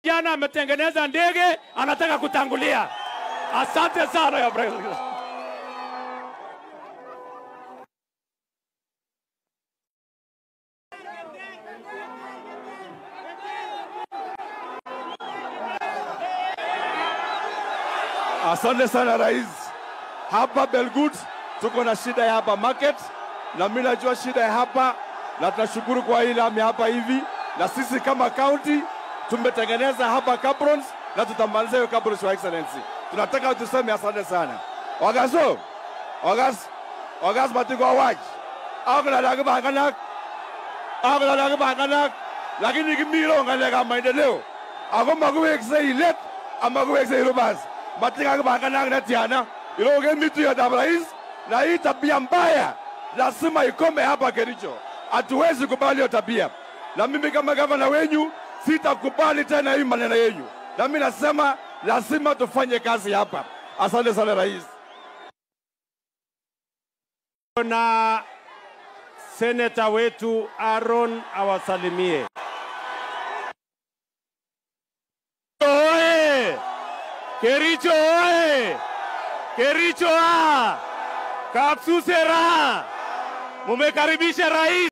kijana ametengeneza ndege, anataka kutangulia. Asante sana ya President. Asante sana rais. Hapa Belgut tuko na shida ya hapa market, na mimi najua shida ya hapa, na tunashukuru kwa hii lami hapa hivi, na sisi kama county tumetengeneza hapa cabrons na tutamaliza hiyo cabrons, your excellency. Tunataka tuseme asante sana. Wagaso, wagas, wagas matigo awaj. Agla lagi banganak. Agla lagi banganak. Lakini kimiro ngalega maendeleo. Ako makuwekse ilet, ama kuwekse irubas matika banganak na tiana iloge mitu ya rais na hii tabia mbaya lazima ikome hapa Kericho. Hatuwezi kubali hiyo tabia, na mimi kama gavana wenyu sitakubali tena hii maneno yenyu, na mimi nasema lazima tufanye kazi hapa. Asante sana rais. na seneta wetu Aaron awasalimie. Oe! Kericho oe! Kericho a! Kapsuse raha! Mumekaribisha rais.